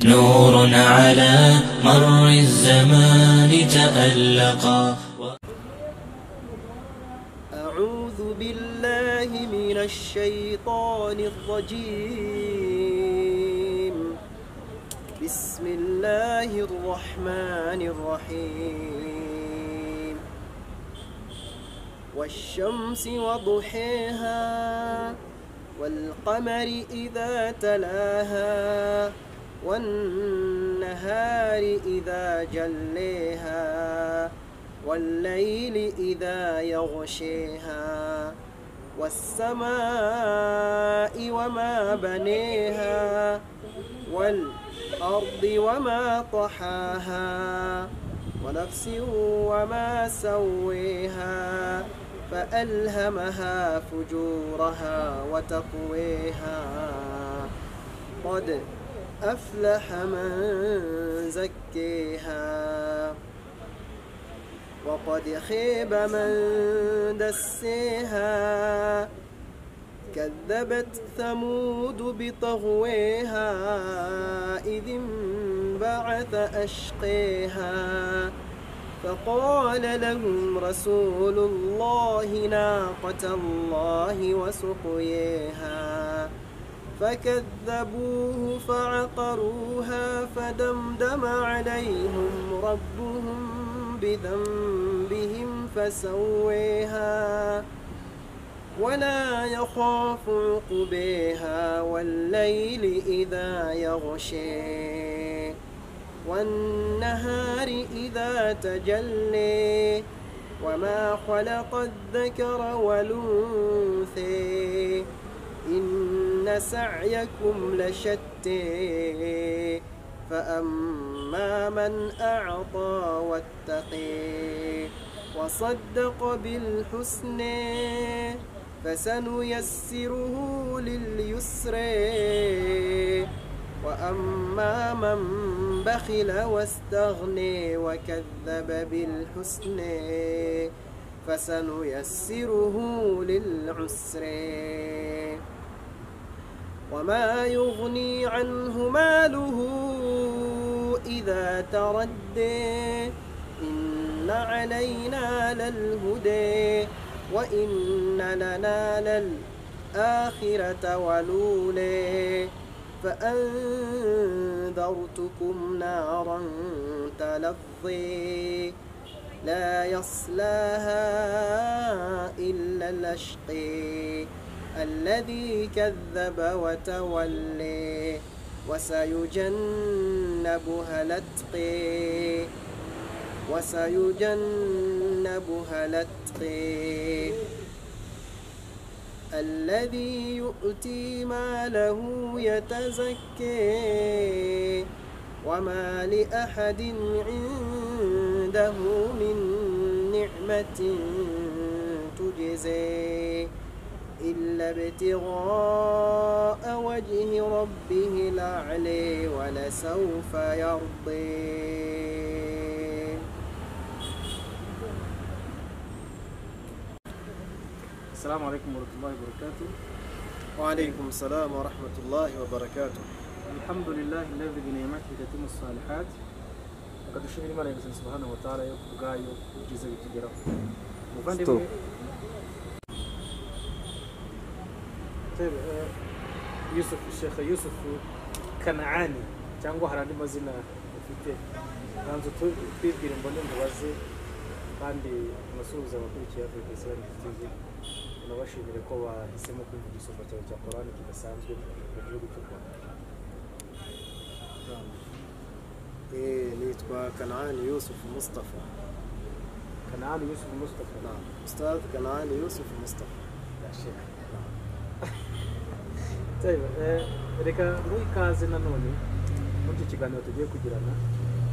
نور على مر الزمان تألقا أعوذ بالله من الشيطان الرجيم بسم الله الرحمن الرحيم والشمس وضحيها والقمر إذا تلاها والنهار إذا جليها والليل إذا يغشيها والسماء وما بنيها والأرض وما طحاها ونفس وما سويها فألهمها فجورها وتقويها قد أفلح من زكيها وقد خيب من دسيها كذبت ثمود بطغويها إذ انبعث أشقيها فقال لهم رسول الله ناقة الله وسقيها فكذبوه فعقروها فدمدم عليهم ربهم بذنبهم فسويها ولا يخاف عقبيها والليل إذا يغشي والنهار إذا تجلي وما خلق الذكر والأنثي إن سعيكم لشتى فأما من أعطى واتقي وصدق بالحسن فسنيسره لليسر وأما من بخل واستغني وكذب بالحسن فسنيسره للعسر وما يغني عنه ماله إذا تردي إن علينا للهدى وإن لنا للآخرة ولولي فأنذرتكم نارا تلظي لا يصلاها إلا الأشقي الذي كذب وتولي وسيجنبها الأتقي وسيجنبها الأتقي الذي يؤتي ماله يتزكي وما لأحد عنده من نعمة تجزي إلا ابتغاء وجه ربه الأعلى ولسوف يرضي السلام عليكم ورحمة الله وبركاته وعليكم السلام ورحمة الله وبركاته الحمد لله الذي بنعمته تتم الصالحات reka dushimire imana nyagasani subhana wataala yo kubwayo ibyiza bitugeraho muvandimwe Tebe, eh, yusuf shekha yusuf kanaani cyangwa hari andi mazina ufite ntanzu twibwire mbone mubaze kandi unasuhuze abakurikiye afurika isirani tv unabashimire ko bahisemo kumva igisumba cyawe cya korani kidasanzwe mu gihugu cy'u rwanda إيه نيتوا كنعان يوسف مصطفى kanaani yusuf mustafa نعم أستاذ كنعان يوسف مصطفى Ashira. Tayo, eh, reka duhe ikaze nanone muri iki kiganiro tugiye kugirana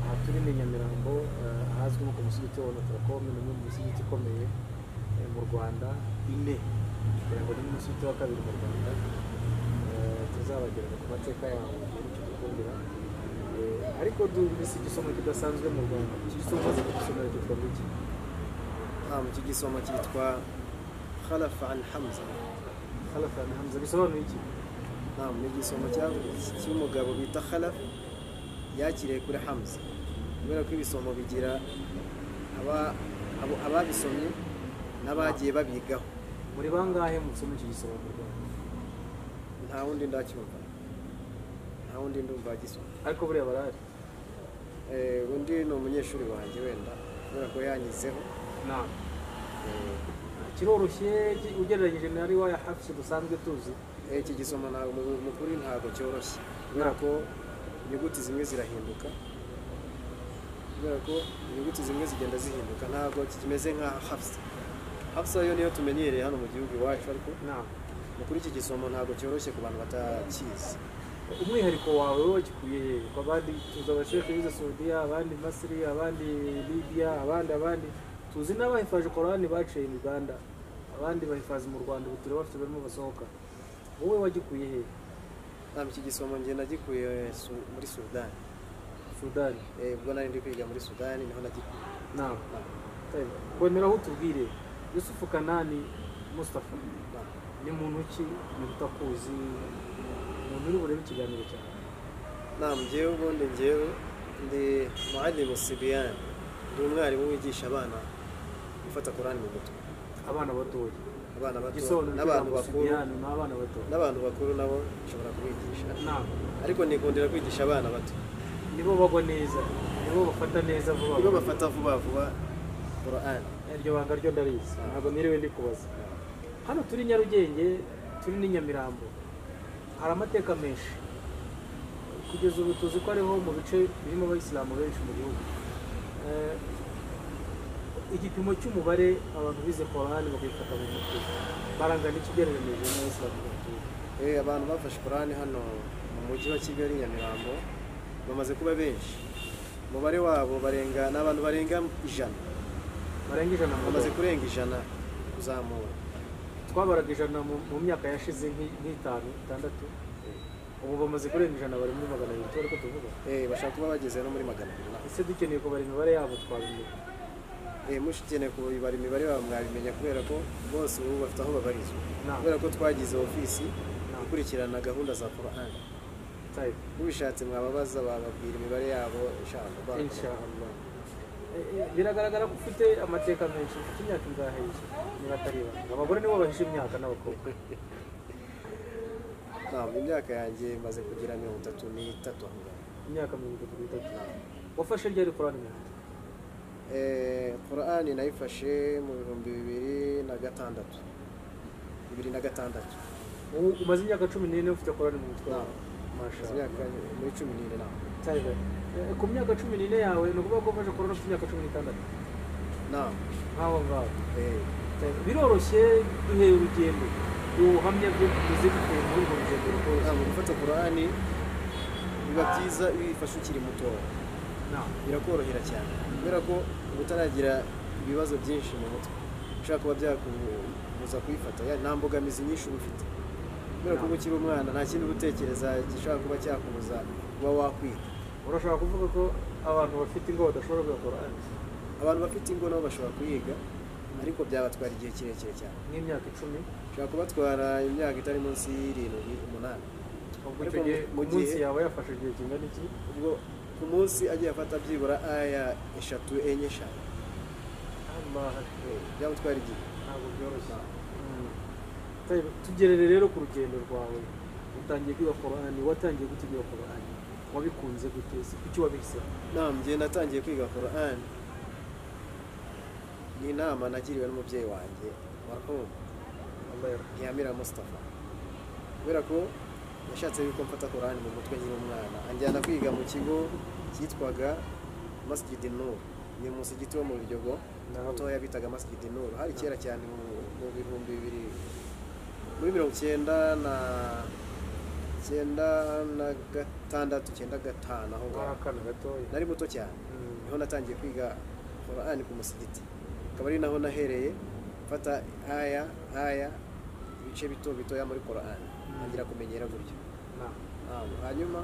aha turi ni nyamirambo eh, ahazwi nko ku musigiti wa notarakome ni umwe mu misigiti ikomeye eh, mu rwanda ine kugira ngo ni n'umusigiti wa kabiri mu rwanda Eh, tuzabagereza ku mateka yawo igihugu kidukundira Eh, ariko duhise igisomo kidasanzwe mu rwanda iki gisomo maze kugisomera cyitwa ngiki نعم تجي سوما كيتوا خلف عن حمزة halafani hamza bisobanuye iki نعم نجي سوما كيتوا مقابل بيتا خلف yakiriye kuri hamuza kubera ko ibisomo bigira aba- abo- ababisomye n'abagiye babigaho muri bangahe musoma iki gisoro mu rwanda nta wundi ndacyumva nta wundi ndumva agisoma ariko buriya barahari Eh, undi ni umunyeshuri wanjye wenda kubera ko yanyizeho nta Eh, kiroroshye ki- ugereranyije na riwa ya hafishi dusanzwe tuzi Eh, iki gisoma ntabwo mu- mu kuri ntabwo cyoroshye kubera ko inyuguti zimwe zirahinduka kubera ko inyuguti zimwe zigenda zihinduka ntabwo kimeze nka hafsa hafsa yo niyo tumenyereye hano mu gihugu iwacu ariko nta mu kuri iki gisoma ntabwo cyoroshye ku bantu batakizi umwihariko wawe wowe wagikuye hehe ko abandi tuzi abashefu bize saudiya abandi masiri abandi libiya abandi abandi tuzi n'abahifaje korani baciye mu uganda abandi bahifazi mu rwanda ubu tureba bafite barimo basohoka wowe wagikuye hehe ntabwo iki gisoma njye nagikuye su- muri sudani sudani Eh, ubwo nari ndi kwiga muri sudani niho nagikuye nawe wemera aho utubwire yusufu kanani mustafa ni muntu ki umuntu utakuzi umuntu uri burebe ikiganiro cyawe nta njyewe ubundi njyewe ndi muhadimu sibiyani ndi umwarimu wigisha abana gufata korani mu mutwe abana batoya abana bato igisobanuro n'abantu cy'ijambo bakuru Sudani ni abana batoya n'abantu bakuru nabo nshobora kubigisha nawe ariko nikundira kwigisha abana bato nibo bagwa neza nibo bafata neza vuba nibo vuba bafata vuba vuba korani iryo banga ryo ndarizi ntabwo niriwe ndi kubaza hano turi nyarugenge turi n'i nyamirambo hari amateka menshi kugeza ubu tuzi ko ariho mu bice birimo abayisilamu benshi mu gihugu Eh, igipimo cy'umubare abantu bize korani bakayifata mu mutwe barangana iki ugereranyije n'abayisilamu mu gihugu Eh, abantu bafashe korani hano mu mujyi wa kigali nyamirambo bamaze kuba benshi umubare wabo barenga ni abantu barenga ijana barenga ijana mu bamaze gihugu. kurenga ijana kuzamura twabaraga ijana mu mu myaka yashize nk'i- nk'itanu itandatu ubu bamaze kurenga ijana bari muri magana abiri turi ko tuvuga Eh, bashaka kuba bageze no muri magana abiri na- ese dukeneye kubara imibare yabo twabimenya Eh, mushikeneye kubibara imibare yabo mwabimenya kubera ko bose ubu bafite aho babarizwa Nta. kubera ko twagize ofisi Nta. ikurikirana gahunda za korani tayipe ubishatse mwababaza bababwira imibare yabo ishaka ba- inshallah Eh, eh, biragaragara ko ufite amateka menshi ufite imyaka ingahe yizo niba atari ibanga abagore nibo bahisha imyaka n'abakobwa ntabwo imyaka yanjye maze kugira mirongo itatu n'itatu aho ngaho imyaka mirongo itatu n'itatu wafashe ryari korani mu nda Eh, korani nayifashe mu bihumbi bibiri na gatandatu bibiri na gatandatu ubu umaze imyaka cumi n'ine ufite korani mu mutwe wawe Maze mashallah imyaka muri cumi n'ine ntabwo tayipe ku myaka cumi n'ine yawe ni ukuvuga ko wafashe korani ufite imyaka cumi n'itandatu ntabwo nk'aho ngaho Eh, biroroshye duhera urugendo ubuhamya byo tuzi bitewe muri urwo rugendo rwose ntabwo gufata korani biba byiza iyo uyifashe ukiri mutoya nta birakorohera cyane kubera ko uba utaragira ibibazo byinshi mu mutwe ushobora kuba byakubuza kuyifata ya- nta mbogamizi nyinshi uba ufite kubera ko uba ukiri umwana nta kindi uba utekereza gishobora kuba cyakubuza kuba wakwiga urashobora kuvuga ko abantu bafite ingo badashobora kuyakora abantu bafite ingo nabo bashobora kuyiga ariko byabatwara igihe kirekire cyane nk'imyaka icumi ushobora kubatwara imyaka itari munsi y'irindwi umunani ubwo Ariko icyo gihe mu mu gihe- munsi yawe yafashe igihe kingana iki ubwo ku munsi agiye afata byibura aya eshatu enye eshanu Allah, Eh, byamutwara igihe ntabwo byoroshye Mm. Tayibe, tugerere rero ku rugendo rwawe utangiye kwiga korani watangiye gute kwiga korani wabikunze gute si kuki wabihisemo Naam, njye natangiye kwiga Qur'an ni inama nagiriwe n'umubyeyi wanjye marhum Allah yarahame. Ntiyamira Mustafa kubera ko yashatse yuko mfata Qur'an mu mutwe nkiri umwana anjyana kwiga mu kigo cyitwaga Masjid Nur ni umusigiti wo mu Biryogo Naam. mutoya bitaga Masjid Nur hari kera cyane mu, mu bihumbi bibiri muri mirongo cyenda na cyenda na gatandatu cyenda gatanu aho Ari ngaho akana gatoya nari muto cyane Mm. niho natangiye kwiga Qur'an ku musigiti akaba ari naho nahereye mfata aya aya ibice bito bitoya muri Qur'an ntangira kumenyera gutyo Nta. Ah, hanyuma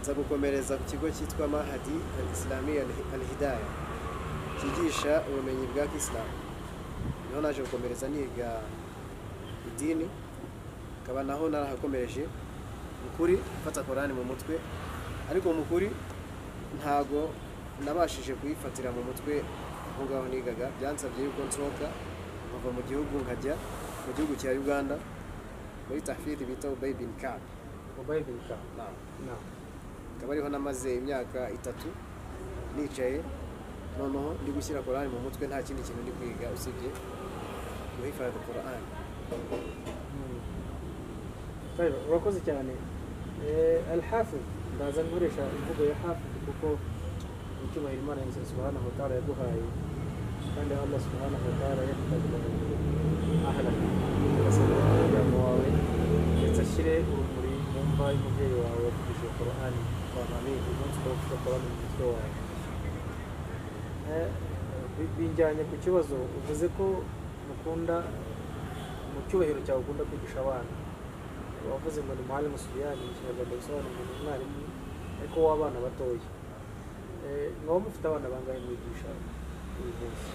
nza gukomereza ku kigo cyitwa Mahadi al-Islami Al- al-Hidayah cyigisha ubumenyi bwa Kisilamu niho naje gukomereza niga idini akaba naho narahakomereje ukuri mfata Qur'an mu mutwe ariko mu kuri ntago nabashije kuyifatira mu mutwe aho ngaho nigaga byansabye yuko nsohoka nkava mu gihugu nkajya mu gihugu cya uganda muri tafiri bita baby camp mobayiro bikaba inama akaba ariho namaze imyaka itatu nicaye noneho ndi gushyira korani mu mutwe nta kindi kintu ndi kwiga usibye guhifadhi korani Tayo, urakoze cyane Eh, alhafu ndaza nkoresha imvugo ya hafu kuko icyubahiro imana yose subhanahu wa ta'ala yaguhaye kandi allah subhanahu wa ta'ala yakutabira ahala urasabwa umuryango wawe ndetse ashyire urumuri mu mva y'umubyeyi wawe wavugije korani kwa mami uyu munsi ukaba ufite korani mu mutwe wawe Eh, bi- binjyanye ku kibazo uvuze ko mukunda mu cyubahiro cyawe ukunda kwigisha abana wavuze ngo ni mwarimu subiyani mu kinyarwanda bisobanura ngo ni umwarimu ariko w'abana batoya Eh, mwaba mufite abana bangahe mwigisha uyu munsi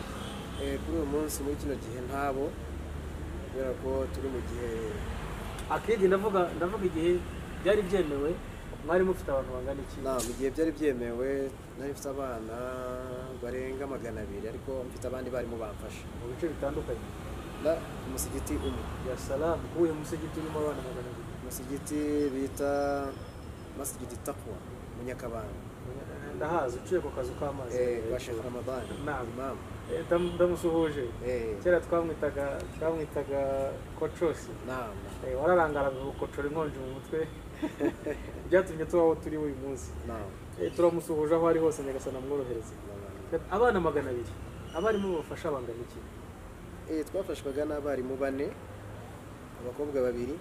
Eh, kuri uyu munsi muri kino gihe ntabo kubera ko turi mu gihe akidi ndavuga ndavuga igihe byari byemewe mwarimu ufite abantu bangana iki nta mu gihe byari byemewe nari mfite abana barenga magana abiri ariko mfite abandi barimu bamfasha mu bice bitandukanye na umusigiti umwe ya salamu uwuhe musigiti urimo abana magana abiri umusigiti bita masigiti takwa mu nyakabanga ndahazi uciye ku kazu k'amazi Eh, kwa Sheikh Ramadan Naam. imamu Eh, ndam- ndamusuhuje Eh, kera twamwitaga twamwitaga kocosi naam Eh, wararangaraga gukotora inkonji mu mutwe byatumye tuba aho turi uyu munsi naam Eh, turamusuhuje aho ari hose nyagasana mworohereze naam abana magana abiri abarimu babafasha bangana iki Eh, twafashwaga n'abarimu bane abakobwa babiri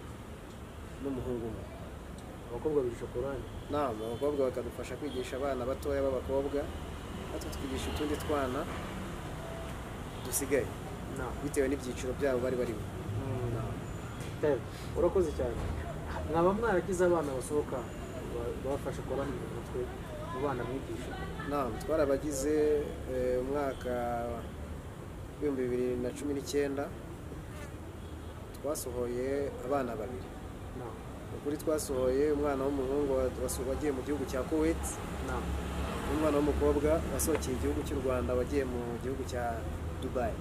n'umuhungu umwe abakobwa babiri shokorani nama abakobwa bakadufasha kwigisha abana batoya b'abakobwa natwe tukigisha utundi twana dusigaye na bitewe n'ibyiciro byabo bari barimo na urakoze cyane mwaba mwaragize abana basohoka ba- babafasha korani mu mutwe mu bana mwigisha nama twarabagize eh, umwaka w'ibihumbi bibiri na cumi n'icyenda twasohoye abana babiri na ukuri twasohoye umwana w'umuhungu wa- waso- wagiye mu gihugu cya kuwait na n'umwana w'umukobwa wasohokeye igihugu cy'u rwanda wagiye mu gihugu cya dubayi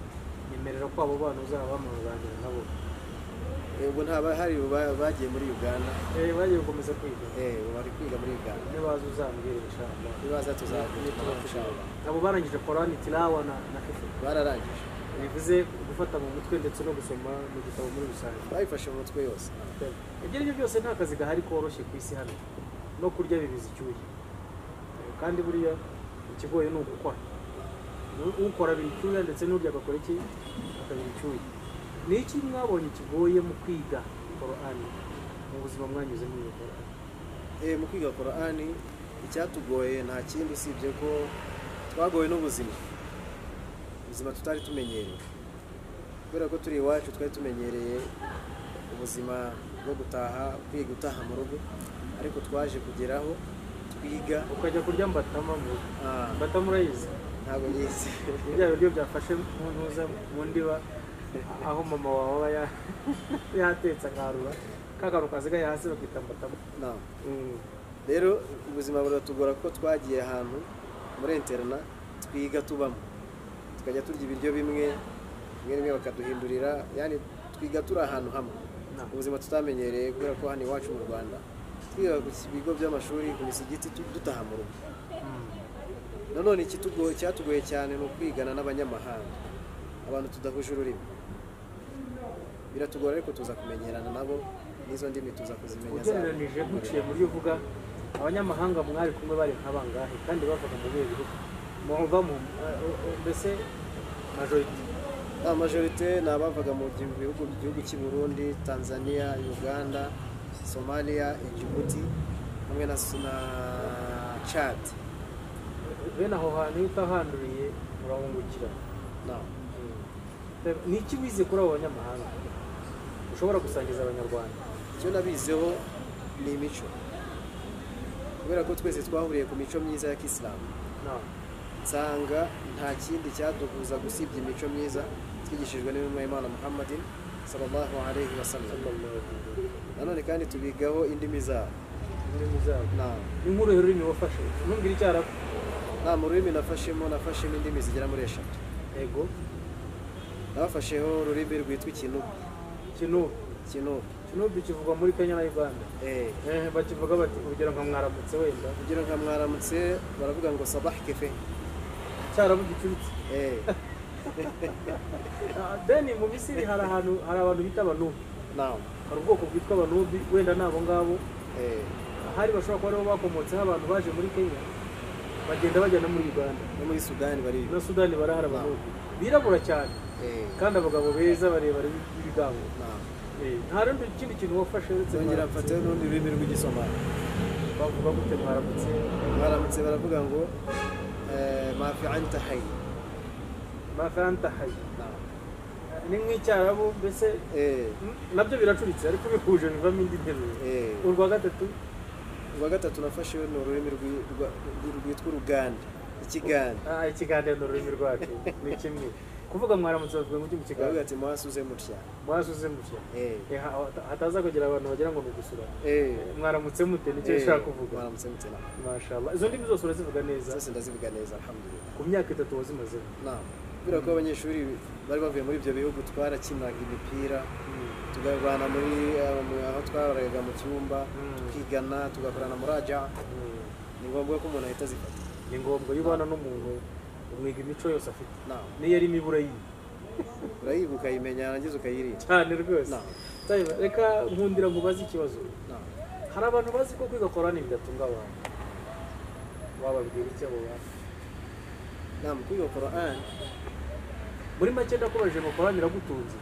nyemerera ko abo bana uzabamuraganira nabo Eh, ubwo nta bahari ba- bagiye muri uganda Eh, bagiye gukomeza kwiga Eh, ubu bari kwiga muri Uganda nibaza uzambwirisha nibaza tuzakubitira abo barangije korani tirawa na na hifu bararangije bivuze gufata mu mutwe ndetse no gusoma mu gitabo muri rusange bayifashe mu mutwe yose ibyo ari byo byose nta kazi gahari koroshye ku isi hano no kurya bibiza icyuya kandi buriya ikigoye ni ugukora U- ukora abira icyuya ndetse n'urya agakora iki akabira icyuya ni iki mwabonye kigoye mu kwiga korani mu buzima mwanyuzemo iyo korani Eh, mu kwiga korani icyatugoye nta kindi usibye ko twagowe n'ubuzima ubuzima tutari tumenyereye kubera ko turi iwacu twari tumenyereye ubuzima bwo gutaha kwiga utaha mu rugo ariko twaje kugeraho twiga ukajya kurya mbatama mu rugo ah, mbatama urayizi ntabwo yize Ni bya biryo byafashe mu ntuza mu ndiba aho mama wawe aba ya- yatetse akarura kagaru kasigaye hasi bakita mbatama Naam. rero ubuzima buratugora kuko twagiye ahantu muri interina twiga tubamo tukajya turya ibiryo bimwe rimwe rimwe bakaduhindurira yani twiga turi ahantu hamwe Naam. ubuzima tutamenyereye kubera ko hano iwacu mu rwanda twiga ku bigo by'amashuri ku misigiti tu- dutaha mu rugo nanone ikitugo- icyatugoye cyane ni ukwigana n'abanyamahanga abantu tudahuje ururimi biratugora ariko tuza kumenyerana nabo n'izo ndimi tuza kuzimenya zabo. ugereranije duciye muri yo uvuga abanyamahanga mwari kumwe bari nk'abangahe kandi bavuga mu bihe bihugu muva mu eh, eh, mbese majorite amajorite ni abavaga mu gi- bihugu gihugu cy'i burundi tanzania uganda somalia egibuti hamwe na s- na chad bene aho hantu iyo utahanduriye urahungukira Naam. ni iki wize kuri abo banyamahanga ushobora gusangiza abanyarwanda icyo nabizeho ni imico kubera ko twese twahuriye ku mico myiza ya kisilamu nawe nsanga nta kindi cyaduhuza gusibye imico myiza twigishijwe n'intumwa y'imana muhammadin sallallahu alaihi wasallam nanone kandi tubigaho indimi zabo ndimi zabo nta inkuru y'ururimi wafashe ntumbwire icyo aravuga nta mu rurimi nafashemo nafashemo indimi zigera muri eshatu yego nafasheho ururimi rwitwa ikinubi kinubu ikinubi kinubu kivugwa muri kenya na uganda eee Eh, bakivuga bati urugero nka mwaramutse wenda kugira nka mwaramutse baravuga ngo sabahi kefe cyaravuga icyutse eee Ah, then mu misiri hari ahantu hari abantu bita abanubi nawe hari ubwoko bwitwa abanubi wenda ni abo ngabo eee hari bashobora kuba aribo bakomotseho abantu baje muri kenya bagenda bajya no muri uganda no muri sudani bariyo na sudani barahari abanubi birabura cyane eee kandi abagabo beza barebare b'ibigango nawe Eh, nta rundi kindi kintu wafashe uretse zongera mwaramutse. mfataho n'urundi rurimi rw'igisomali bavuga gute mwaramutse mwaramutse baravuga ngo eee mafi anta hayi mafanta hayi nawe ni nk'icyarabu mbese eee mm, nabyo biracuritse ariko bihuje bivamo indi nteruro eee urwa gatatu urwa gatatu nafasheho ni ururimi rwi- rwa- rwi- rwitwa uruganda ikiganda ah, ikiganiro ni ururimi rwacu ni kimwe kuvuga mwaramutse bavuga ngo ujye mu baravuga kiganiro ati mwasuze mutya mwasuze mushya eee Eh, ha- hataza kugira abantu bagira ngo ni ugusura eee mwaramutse mute nicyo Eh, ushaka kuvuga mwaramutse mute nawe mashallah izo ndimi zose urazivuga neza zose ndazivuga neza alhamdulillah ku myaka itatu wazimazeho nawe kubera ko abanyeshuri bari bavuye muri ibyo bihugu twarakinaga imipira tukarwana muri eh, mu- aho twararaga mu cyumba Mm. tukigana tugakorana muraja Mm. ni ngombwa ko umuntu ahita azifata ni ngombwa iyo ubana n'umuntu umwiga imico yose afite nawe niyo ari mibi urayiba urayiga ukayimenya yarangiza ukayirinda cyane rwose No. Tayiba, reka nkundira mubaze ikibazo nawe hari abantu bazi ko kwiga korani bidatunga abantu wababwira icyo abo bantu nawe kwiga Quran muri make ndakubajije ngo korani iragutunze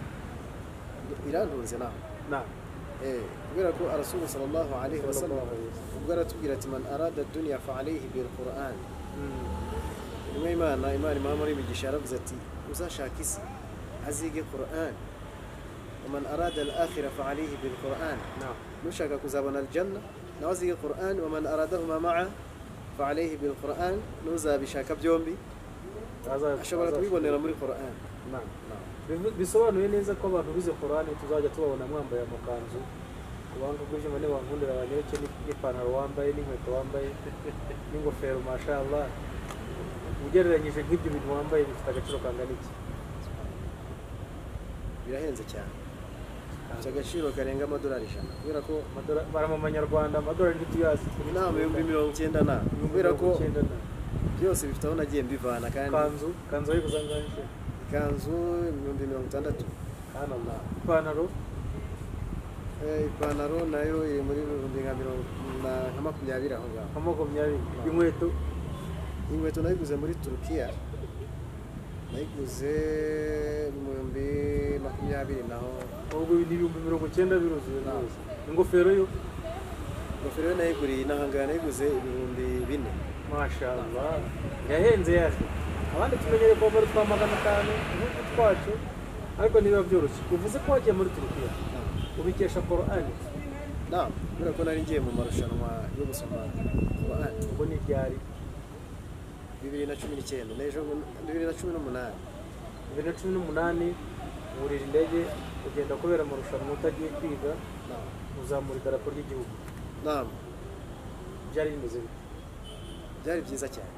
irantunze nawe na Eh, kubera ko arasulu sallallahu alaihi wasallam Sallallahu alaihi wasallam. ubwo aratubwira ati man arada dunya fa alaihi bil quran Mm. nyuma imana imana imana muri imigisha yaravuze ati uzashaka isi azige quran waman arada al akhira fa alaihi bil quran na nushaka kuzabona aljanna nawe azige quran waman aradahuma maa fa alaihi bil quran n'uzabishaka byombi Aza- ashobora aza- kubibonera muri quran Na. Bivu- bisobanuye neza ko abantu bize korani tuzajya tubabona mwambaye amakanzu ku bantu bw'ibyuma nibankundira banyereke ni- n'ipantaro wambaye n'inkweto wambaye n'ingofero mashallah ugereranyije nk'ibyo bintu wambaye bifite agaciro kangana iki birahenze cyane bifite agaciro karenga amadolari ijana kubera ko Amadora- barama amanyarwanda amadorari ntituyazi inama ibihumbi mirongo icyenda na kubera ko byose bifite aho nagiye mbivana kandi kanzu kanzu ari kuzanganisha ikanzu ibihumbi mirongo itandatu hano na ipantaro Eh, ipantaro nayo iri muri ibihumbi nka mirongo na- nka makumyabiri aho ngaho nka makumyabiri inkweto inkweto nayiguze muri turukiya nayiguze mu bihumbi makumyabiri naho ubwo ni ibihumbi mirongo icyenda biruzuye Na. rwose ingofero yo ingofero yo nayiguriye inahangaha nayiguze ibihumbi bine mashallah yahenze yaje abandi tumenyere kuba muri twa magana atanu nk'utu twacu ariko ntibiba byoroshye uvuze ko wagiye muri turukiya ubikesha korani na kubera ko nari ngiye mu marushanwa yo gusoma Quran. ubwo ni ibyari bibiri na cumi n'icyenda n'ejo bibiri na cumi n'umunani bibiri na cumi n'umunani wurira indege ugenda kubera amarushanwa utagiye kwiga na uzamura idarapo ry'igihugu naam byari bimeze bite byari byiza cyane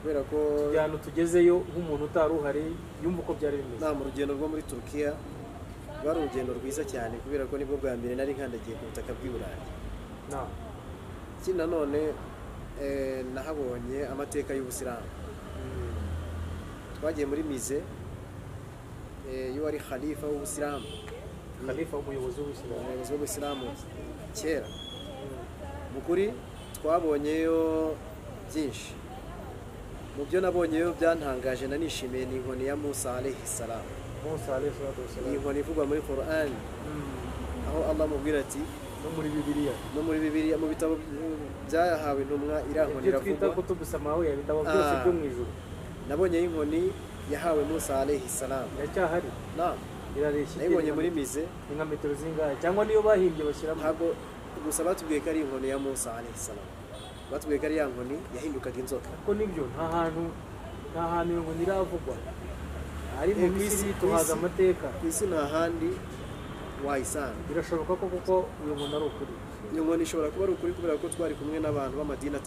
kubera ko tujyana tugezeyo nk'umuntu utari uhari yumva uko byari bimeze naam urugendo rwo muri turukiya rwari urugendo rwiza cyane kubera ko nibwo bwa mbere nari nkandagiye ku butaka bw'i burayi na ikindi nanone eh, nahabonye amateka y'ubusilamu Mm. twagiye muri mize eh, y'uwari khalifa w'ubusilamu khalifa umuyobozi w'ubusiramu umuyobozi w'ubusilamu kera mu kuri twabonyeyo byinshi mu byo nabonyeyo byantangaje nanishimiye ni inkoni ya musa alayhi salamu musa alayhi salatu wassalam iyi nkoni ivugwa muri Quran Mm. aho allah amubwira ati no muri bibiliya no muri bibiliya mu bitabo byahawe intumwa iriya nkoni ibyo twita iravugwa kutubu samawiya bitabo byose Ah. byo mu ijuru nabonye inkoni yahawe musa alayhi salamu iracyahari naam irareshya nayibonye muri mize ni nka metero zingahe cyangwa niyo bahimbye bashyiramo ntabwo gusa batubwiye ko ari inkoni ya musa alayhi salamu batubwiye ko ari ya nkoni yahindukaga inzoka kuko nibyo nta hantu nta hantu iyo nkoni iravugwa ari mu Eh, ku isi- misiri ku tuhaza isi. amateka ku isi nta handi wayisanga birashoboka ko kuko uyu muntu ari ukuri iyo nkoni ishobora kuba ari ukuri kubera ko twari kumwe n'abantu b'amadini atandukanye